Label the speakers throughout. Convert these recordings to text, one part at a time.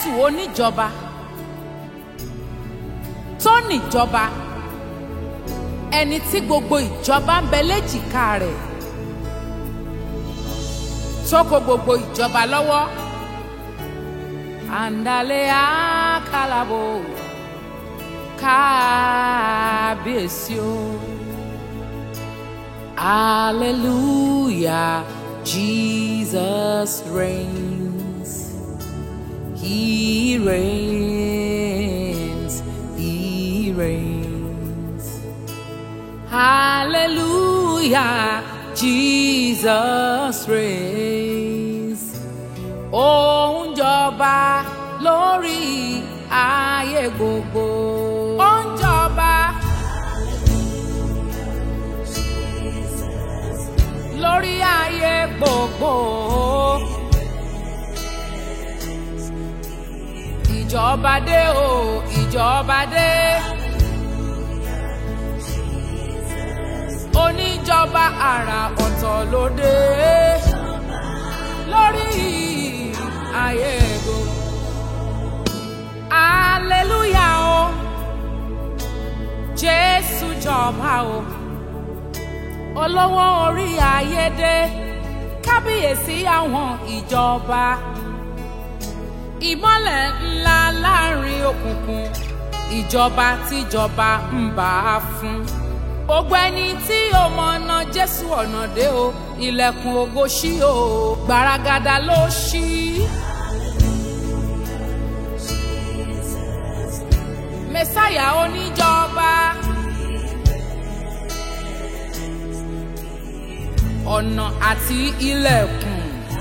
Speaker 1: jésù oníjọba tó níjọba ẹni tí gbogbo ìjọba ń bẹ léjìká rẹ̀ tó kó gbogbo ìjọba lọ́wọ́ àǹdálẹ́ àkàlàbò kábíyèsí o hallelujah jesus reigns he reigns he reigns hallelujah jesus reigns ó ń jọba lórí ayé gbogbo. ó ń jọba lórí ayé gbogbo. ìjọba dé o ìjọba dé. oníjọba àrà ọ̀tọ̀ ló dé lórí ayé gbogbo. Hallelujah o. Jésù jọba o. Olówó orí ayédè. Kábíyèsí àwọn ìjọba. Ìmọ́lẹ̀ ńlá láàrin òkùnkùn. Ìjọba tíjọba ń bá a fún. Gbogbo ẹni tí ó mọ̀nà Jésù ọ̀nà dé o. Ilẹ̀kùn ògo ṣí o. Gbaragada ló ṣí. mẹsáyà oníjọba ọ̀nà àti ilẹ̀kùn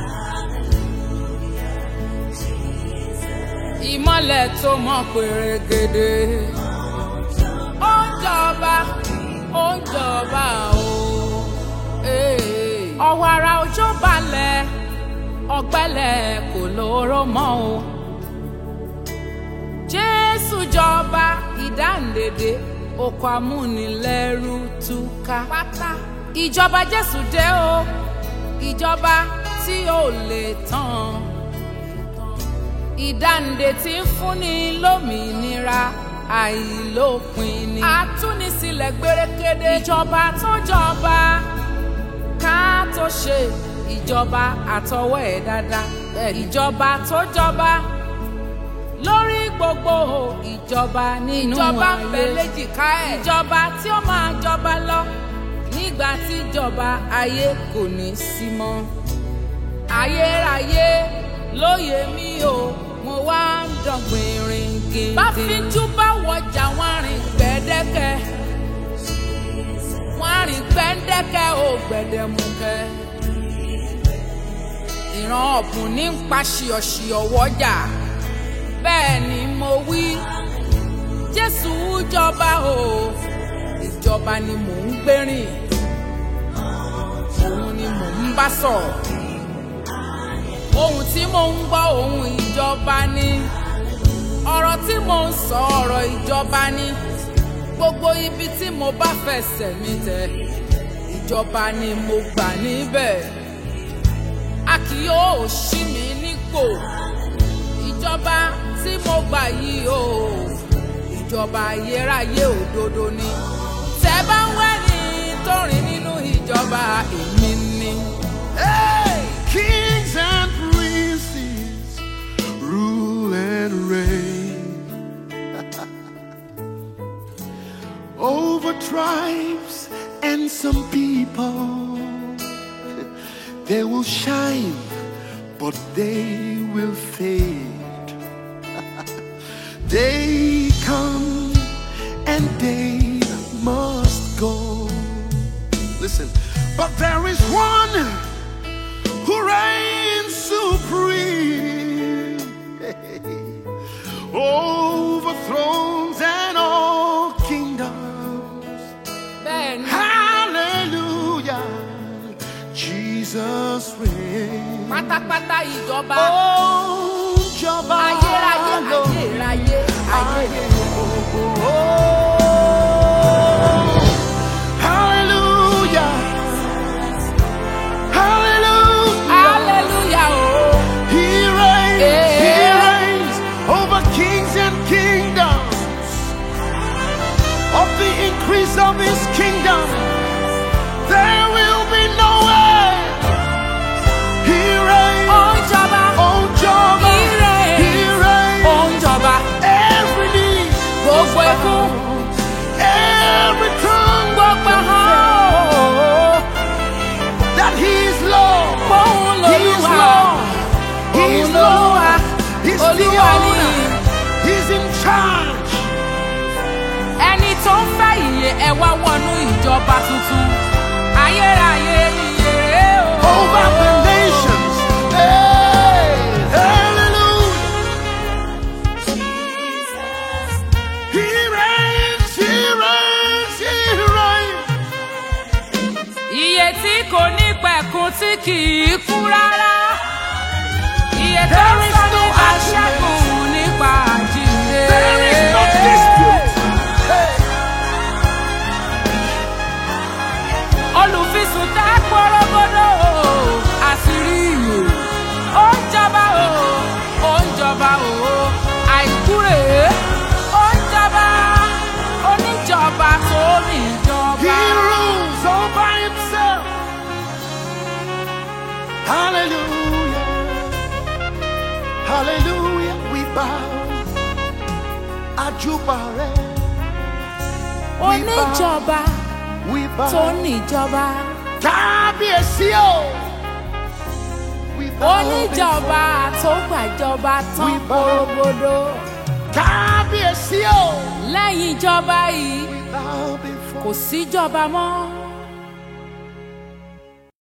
Speaker 1: ìmọ́lẹ̀ tó mọ́ pèrègèdè ó ń jọba ó ń jọba o ee. ọwọ́ ara òjò balẹ̀ ọ̀gbẹ́lẹ̀ kò lóró mọ́ o jésù jọba ìdáǹdèdè oko amúnilẹ́rú túká pátá ìjọba jésù dé o ìjọba tí ò lè tán ìdáǹdè tí ń fúnni lómìnira àìlópin ni àtúnisílẹ̀ gbérékédé ìjọba tó jọba ká tó ṣe ìjọba àtọwọ́ ẹ̀ dáadáa ìjọba tó jọba lórí gbogbo ìjọba nínú ìjọba ń bẹ léjìká ẹ̀ ìjọba tí ó máa jọba lọ nígbà tí ìjọba ayé kò ní sí mọ́ ayérayé lóye mi o mo wá ń dọ̀gbìn rìn gèdè. bá fíjú bá wọjà wọn rìn gbẹ́dẹ́kẹ́ wọn rìn gbẹ́dẹ́kẹ́ ò gbẹ̀dẹ̀mukẹ́ ìran ọ̀bùn ní ń pa ṣìọ̀ṣìọ̀ wọ́jà bẹ́ẹ̀ ni mo wí jésù jọba o ìjọba ni mò ń gbérìn òun ni mò ń bá sọ̀rọ̀ ohun tí mò ń gbọ́ ohun ìjọba ni ọ̀rọ̀ tí mò ń sọ ọ̀rọ̀ ìjọba ni gbogbo ibi tí mo bá fẹsẹ̀ mi tẹ̀ ìjọba ni mo gbà níbẹ̀ a kì yóò ṣí mi nípò ìjọba tí mo gbà yìí o ìjọba ayérayé òdodo ni tẹ bá ń wẹ́ni tó rìn nínú ìjọba èmi ni.
Speaker 2: Hey! Kings and princes rule and reign over tribes and some people. They will shine, but they will fade. they come and they must go. Listen, but there is one who reigns supreme over thrones and all kingdoms.
Speaker 1: bẹ́ẹ̀ ni
Speaker 2: Hallelujah, Jesus reigns.
Speaker 1: pátápátá ìjọba
Speaker 2: Oh, Jọba
Speaker 1: ayérayé
Speaker 2: lọ.
Speaker 1: ayérayé ayé
Speaker 2: Hallelujah. Hallelujah.
Speaker 1: hallelujah o
Speaker 2: He reigns. He
Speaker 1: Yeah.
Speaker 2: reigns the
Speaker 1: olúwa ni
Speaker 2: owner. He's in charge.
Speaker 1: ẹni tó ń fẹ́ ìyè ẹ wá wọnú ìjọba tuntun ayérayé ìyè rèé o.
Speaker 2: over the nations. Hey, hallelujah. He reigns, he reigns, he reigns.
Speaker 1: Iye tí kò ní pẹ̀kun tí kì í kú rárá. Iye tó ń
Speaker 2: There is
Speaker 1: sọ
Speaker 2: no
Speaker 1: nípa
Speaker 2: argument.
Speaker 1: ṣẹ́gun nípa àjíǹde.
Speaker 2: There is no dispute. Hey,
Speaker 1: Olùfisùn tá pọ́rọ́gbọ́dọ̀ o, àṣírí ìyè. Ó ń jọba o, ó ń jọba o, àìkú rèé. Ó ń jọba, oníjọba tó ní
Speaker 2: he
Speaker 1: ìjọba.
Speaker 2: rules all by himself. Hallelujah. Hallelujah. We bow. Ajubare.
Speaker 1: Oníjọba
Speaker 2: We bow.
Speaker 1: tó ní ìjọba.
Speaker 2: Kábíyèsí o. We bow
Speaker 1: oníjọba tó gbàjọba tán
Speaker 2: We bow.
Speaker 1: porogodo
Speaker 2: before- Kábíyèsí o.
Speaker 1: lẹ́yìn ìjọba yìí
Speaker 2: We bow before.
Speaker 1: kò síjọba mọ́